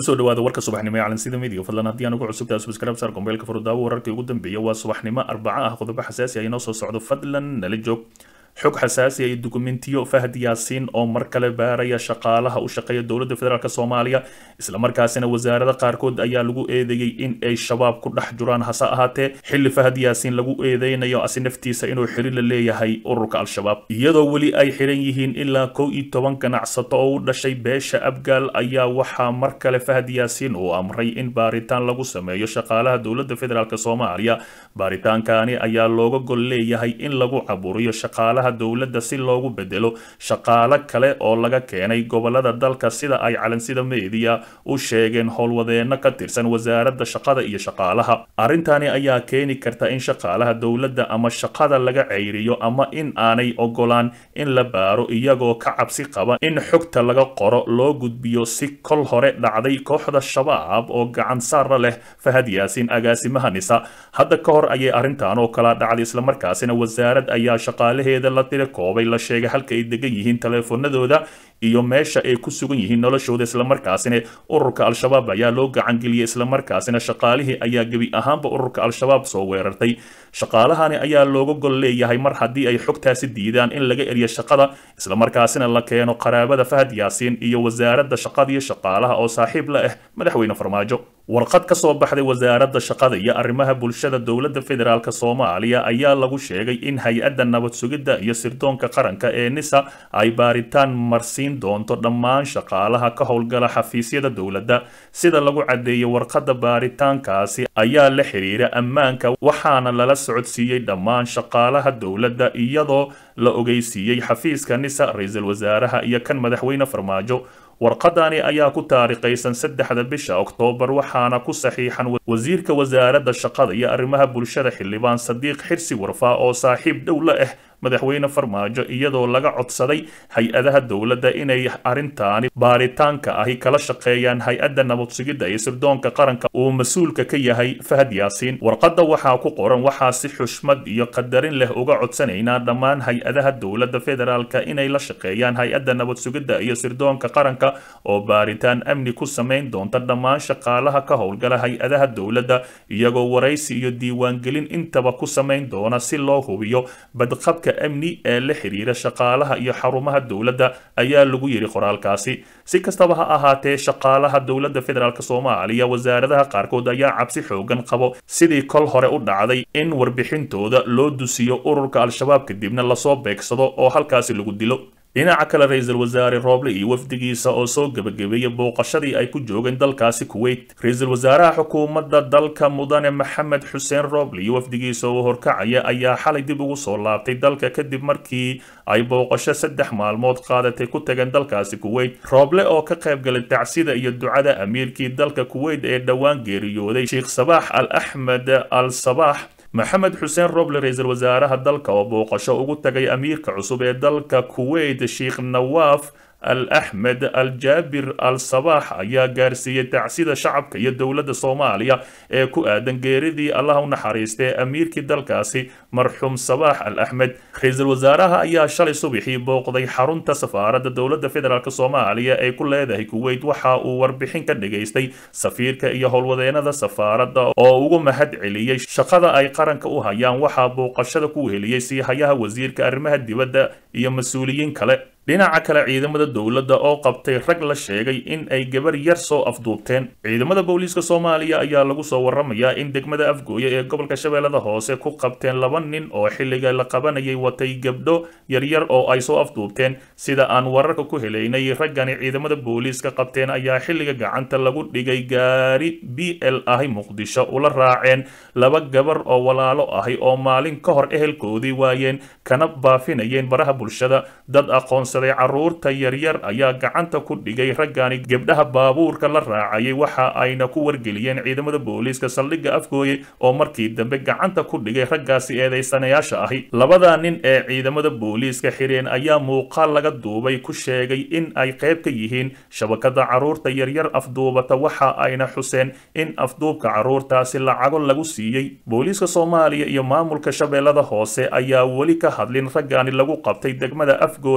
kusoo dhawaada warka subaxnimo ee calansida midiga fadlan haddii aan ugu cusubtahay subscribe saar kombeelka furudaawo wararkii ugu dambeeya waa subaxnimo arbaco ah qodobo xasaasi ah inoo soo socdo fadlan nala joog xog xasaasi ah iyo dukumentiyo fahad yaasiin oo mar kale baaraya shaqaalaha u shaqeeya dowladda federaalk soomaaliya islamarkaasina wasaarada qaarkood ayaa lagu eedeeyey in ay shabaab ku dhex jiraan hase ahaatee xilli fahad yaasiin lagu eedeynayo asi naftiisa inuu xiri la leeyahay ururka al-shabaab iyadoo weli ay xiran yihiin ilaa kow iyo toban ganacsato oo u dhashay beesha abgaal ayaa waxaa mar kale fahad yaasiin uu amray in baaritaan lagu sameeyo shaqaalaha dowladda federaalk soomaaliya baaritaankaani ayaa looga gol leeyahay in lagu caburiyo shaqaalaha dowladda si loogu bedelo shaqaalo kale oo laga keenay gobolada dalka sida ay calansida meediya u sheegeen howlwadeenno ka tirsan wasaaradda shaqada iyo shaqaalaha arrintani ayaa keeni karta in shaqaalaha dowladda ama shaqada laga ceyriyo ama in aanay ogolaan in la baaro iyagoo ka cabsi qaba in xogta laga qoro loo gudbiyo si kol hore dhacday kooxda shabaab oo gacan saara leh fahad yaasiin agaasimaha nisa hadda ka hor ayay arrintan oo kala dhacday islamarkaasina wasaarad ayaa shaqaalaheeda la tiri koobay la sheegay halka ay degan yihiin taleefanadooda iyo meesha ay ku sugan yihiin noloshooda islamarkaasina ururka al-shabaab ayaa loo gacangeliyey islamarkaasina shaqaalihii ayaa gebi ahaanba ururka al-shabaab soo weerartay shaqaalahani ayaa looga gol leeyahay mar haddii ay xogtaasi diidaan in laga eriyo shaqada islamarkaasina la keeno qaraabada fahad yaasiin iyo wasaaradda shaqada iyo shaqaalaha oo saaxiib la ah madaxweyne farmaajo warqad ka soo baxday wasaaradda shaqada iyo arrimaha bulshada dowladda federaalk soomaaliya ayaa lagu sheegay in hay-adda nabad sugidda iyo sirdoonka qaranka ee nisa ay baaritaan marsiin doonto dhammaan shaqaalaha ka howlgala xafiisyada dowladda sida lagu caddeeyey warqadda baaritaankaasi ayaa la xiriira ammaanka waxaana lala socodsiiyey dhammaan shaqaalaha dowladda iyadoo la ogeysiiyey xafiiska nisa ra-iisul wasaaraha iyo kan madaxweyne farmaajo warqadani ayaa ku taarikhaysan saddexda bisha oktoobar waxaana ku saxiixan wasiirka wasaaradda shaqada iyo arrimaha bulshada xildhibaan sadiiq xirsi warfaa oo saaxiib dhow la ah madaxweyne farmaajo iyadoo laga codsaday hay-adaha dowladda inay arrintaani baaritaanka ahi kala shaqeeyaan hay-adda nabad sugidda iyo sirdoonka qaranka uu mas-uulka ka yahay fahad yaasiin warqadda waxaa ku qoran waxaa si xushmad iyo qadarin leh uga codsanaynaa dhammaan hay-adaha dowladda federaalka inay la shaqeeyaan hay-adda nabad sugidda iyo sirdoonka qaranka oo baaritaan amni ku samayn doonta dhammaan shaqaalaha ka howlgala hay-adaha dowladda iyagoo waraysi iyo diiwaangelin intaba ku samayn doona si loo hubiyo badqabka amni ee la xiriira shaqaalaha iyo xarumaha dowladda ayaa lagu yidhi qoraalkaasi si kastaba ha ahaatee shaqaalaha dowladda federaalk soomaaliya wasaaradaha qaarkood ayaa cabsi xoogan qabo sidii kol hore u dhacday in warbixintooda loo dusiyo ururka al-shabaab kadibna lasoo beegsado oo halkaasi lagu dilo dhinaca kale ra-iisul wasaare rooble iyo wafdigiisa oo soo gebagabeeyey booqashadii ay ku joogeen dalkaasi kuweyt ra-iisul wasaaraha xukuumadda dalka mudane maxamed xuseen rooble iyo wafdigiisa oo horkacaya ayaa xalay dib ugu soo laabtay dalka kadib markii ay booqasho saddex maalmood qaadatay ku tageen dalkaasi kuweyt rooble oo ka qayb galay tacsida iyo ducada amiirkii dalka kuweyt ee dhowaan geeriyooday sheekh sabaax al axmed al sabaax maxamed xuseen roble ra-iisul wasaaraha dalka oo booqasho ugu tagay amiirka cusub ee dalka kuweyt sheekh nawaaf al axmed al jaabir al sabaax ayaa gaarsiiyey tacsida shacabka iyo dowladda soomaaliya ee ku aadan geeridii allah u naxariistay amiirkii dalkaasi marxuum sabaax al axmed ra-iisul wasaaraha ayaa shalay subaxii booqday xarunta safaaradda dowladda federaalk soomaaliya ee ku leedahay kuweyt waxa uu warbixin ka dhageystay safiirka iyo howlwadeenada safaaradda oo ugu mahad celiyey shaqada ay qaranka u hayaan waxaa booqashada ku heliyey siihayaha wasiirka arrimaha dibadda iyo mas-uuliyiin kale dhinaca kale ciidamada dowladda oo qabtay rag la sheegay in ay gabar yar soo afduubteen ciidamada booliiska soomaaliya ayaa lagu soo waramayaa in degmada afgooye ee gobolka shabeellada hoose ku qabteen laba nin oo xilliga la qabanayay watay gabdho yaryar oo ay soo afduubteen sida aan wararka ku helaynay raggani ciidamada booliiska qabteen ayaa xilliga gacanta lagu dhigay gaari b l ahi muqdisho ula raaceen laba gabar oo walaalo ahi oo maalin ka hor ehelkoodii waayeen kana baafinayeen baraha bulshada dad aqoonsa caruurta yaryar ayaa gacanta ku dhigay raggani gebdhaha baabuurka la raacayay waxa ayna ku wargeliyeen ciidamada booliiska saldhigga afgooye oo markii dambe gacanta ku dhigay raggaasi eedaysanayaasha ahi labada nin ee ciidamada booliiska xireen ayaa muuqaal laga duubay ku sheegay in ay qayb ka yihiin shabakada caruurta yaryar afduubata waxa ayna xuseen in afduubka caruurtaasi lacago lagu siiyey booliiska soomaaliya iyo maamulka shabeellada hoose ayaa weli ka hadlin raggani lagu qabtay degmada afgooye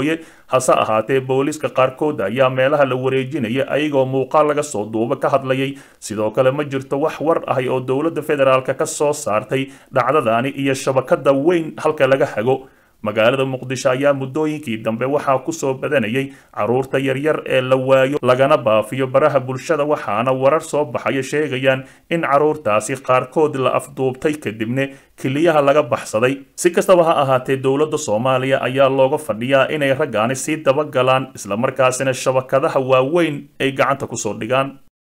hase ahaatee booliiska qaarkood ayaa meelaha la wareejinaya ayagoo muuqaal laga soo duuba ka hadlayay sidoo kale ma jirto wax war ahi oo dowladda federaalk ka soo saartay dhacdadani iyo shabakada weyn halka laga hago magaalada muqdisho ayaa muddooyinkii dambe waxaa kusoo badanayay caruurta yaryar ee la waayo lagana baafiyo baraha bulshada waxaana warar soo baxaya sheegayaan in caruurtaasi qaarkood la afduubtay kadibna keliyaha laga baxsaday si kastaba ha ahaatee dowladda soomaaliya ayaa looga fadhiyaa inay raggaani sii dabagalaan islamarkaasina shabakadaha waaweyn ay gacanta kusoo dhigaan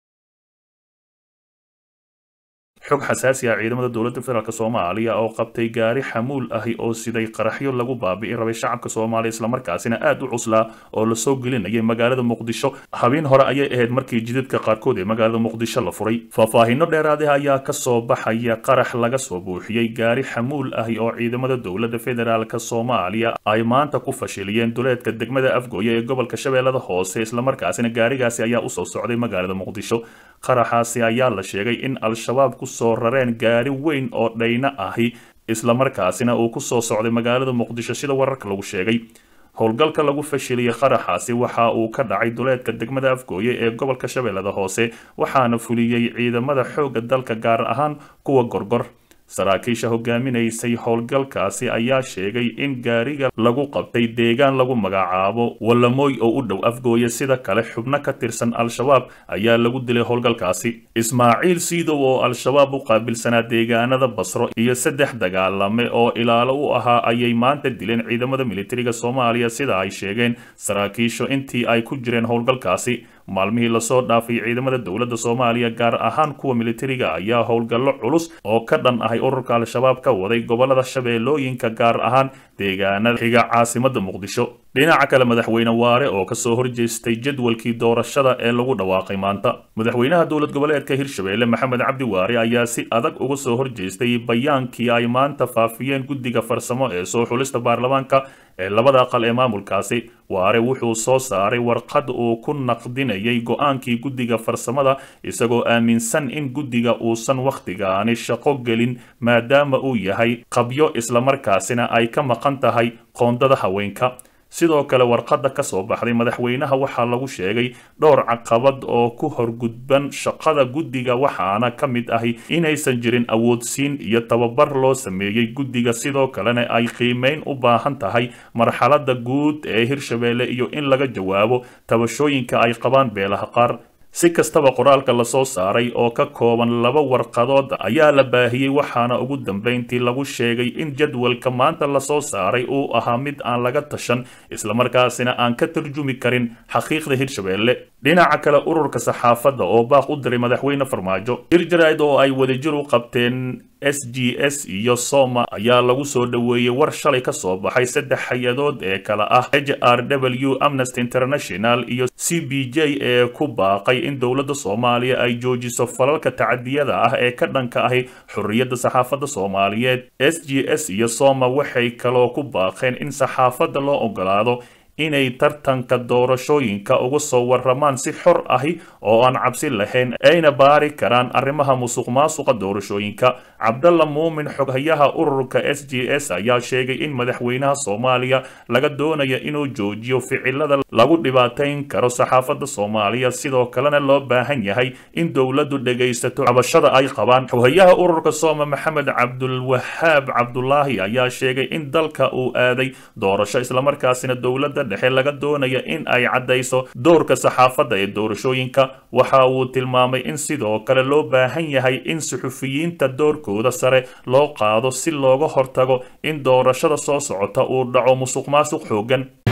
xog xasaasi ah ciidamada dowladda federaalk soomaaliya oo qabtay gaari xamuul ahi oo siday qaraxyo lagu baabi'i rabay shacabka soomaaliya islamarkaasina aad u cuslaa oo lasoo gelinayay magaalada muqdisho habeen hore ayay ahayd markii jidadka qaarkood ee magaalada muqdisho la furay faahfaahino dheeraadih ayaa kasoo baxaya qarax laga soo buuxiyey gaari xamuul ahi oo ciidamada dowladda federaalk soomaaliya ay maanta ku fashiliyeen duleedka degmada afgooye ee gobolka shabeellada hoose islamarkaasina gaarigaasi ayaa usoo socday magaalada muqdisho qaraxaasi ayaa la sheegay in al-shabaab kusoo rareen gaari weyn oo dhayna ahi islamarkaasina uu kusoo socday magaalada muqdisho sida wararka lagu sheegay howlgalka lagu fashiliyey qaraxaasi waxa uu ka dhacay duleedka degmada afgooye ee gobolka shabeellada hoose waxaana fuliyey ciidamada xoogga dalka gaar ahaan kuwa gorgor saraakiisha hogaaminaysay howlgalkaasi ayaa sheegay in gaariga lagu qabtay deegaan lagu magacaabo walamooy oo u dhow afgooye sida kale xubno ka tirsan al-shabaab ayaa lagu dilay howlgalkaasi ismaaciil siidow oo al-shabaab u qaabilsanaa deegaanada basro iyo saddex dagaalame oo ilaalo u ahaa ayay maanta dileen ciidamada militariga soomaaliya sida ay sheegeen saraakiishu intii ay ku jireen howlgalkaasi maalmihii lasoo dhaafay ciidamada dowladda soomaaliya gaar ahaan kuwa militariga ayaa howlgallo culus oo ka dhan ahay ururka al-shabaab ka waday gobolada shabeellooyinka gaar ahaan deegaanada xiga caasimada muqdisho dhinaca kale madaxweyne waare oo kasoo horjeestay jadwalkii doorashada ee lagu dhawaaqay maanta madaxweynaha dowlad goboleedka hirshabeelle maxamed cabdi waare ayaa si adag uga soo horjeestay bayaankii ay maanta faafiyeen guddiga farsamo ee soo xulista baarlamaanka ee labada aqal ee maamulkaasi waare wuxuu soo saaray warqad uu ku naqdinayay go-aankii guddiga farsamada isagoo aaminsan in guddiga uusan wakhtigaani shaqo gelin maadaama uu yahay qabyo islamarkaasina ay ka maqan tahay qoondada haweenka sidoo kale warqadda ka soo baxday madaxweynaha waxaa lagu sheegay dhowr caqabad oo ku horgudban shaqada guddiga waxaana ka mid ahi inaysan jirin awoodsiin iyo tababar loo sameeyey guddiga sidoo kalena ay qiimeyn u baahan tahay marxaladda guud ee hirshabeelle iyo in laga jawaabo tabashooyinka ay qabaan beelaha qaar si kastaba qoraalka lasoo saaray oo ka kooban laba warqadood ayaa la baahiyey waxaana ugu dambeyntii lagu sheegay in jadwalka maanta lasoo saaray uu ahaa mid aan laga tashan islamarkaasina aan ka tarjumi karin xaqiiqda hirshabeelle dhinaca kale ururka saxaafadda oo baaq u diray madaxweyne farmaajo hirjarayd oo ay wadajir u qabteen s g s iyo soma ayaa lagu soo dhoweeyey war shalay ka soo baxay saddex hay-adood ee kale ah h r w amnesty international iyo c b j ee ku baaqay in dowladda soomaaliya ay joojiso falalka tacadiyada ah ee ka dhanka ahi xorriyadda saxaafadda soomaaliyeed s g s iyo soma waxay kaloo ku baaqeen in saxaafadda loo ogolaado inay tartanka doorashooyinka uga soo waramaan si xor ahi oo aan cabsi lahayn ayna baari karaan arrimaha musuq maasuqa doorashooyinka cabdalla muumin xoghayaha ururka s g s ayaa sheegay in madaxweynaha soomaaliya laga doonaya inuu joojiyo ficilada lagu dhibaatayn karo saxaafadda soomaaliya sidoo kalena loo baahan yahay in dowladdu dhegaysato cabashada ay qabaan xoghayaha ururka sooma maxamed cabdulwahaab cabdulaahi ayaa sheegay in dalka uu aaday doorasho islamarkaasina dowladda dhexe laga doonaya in ay caddayso doorka saxaafadda ee doorashooyinka waxa uu tilmaamay in sidoo kale loo baahan yahay in suxufiyiinta doorkooda sare loo qaado si looga hortago in doorashada soo socota uu dhaco musuq maasuq xoogan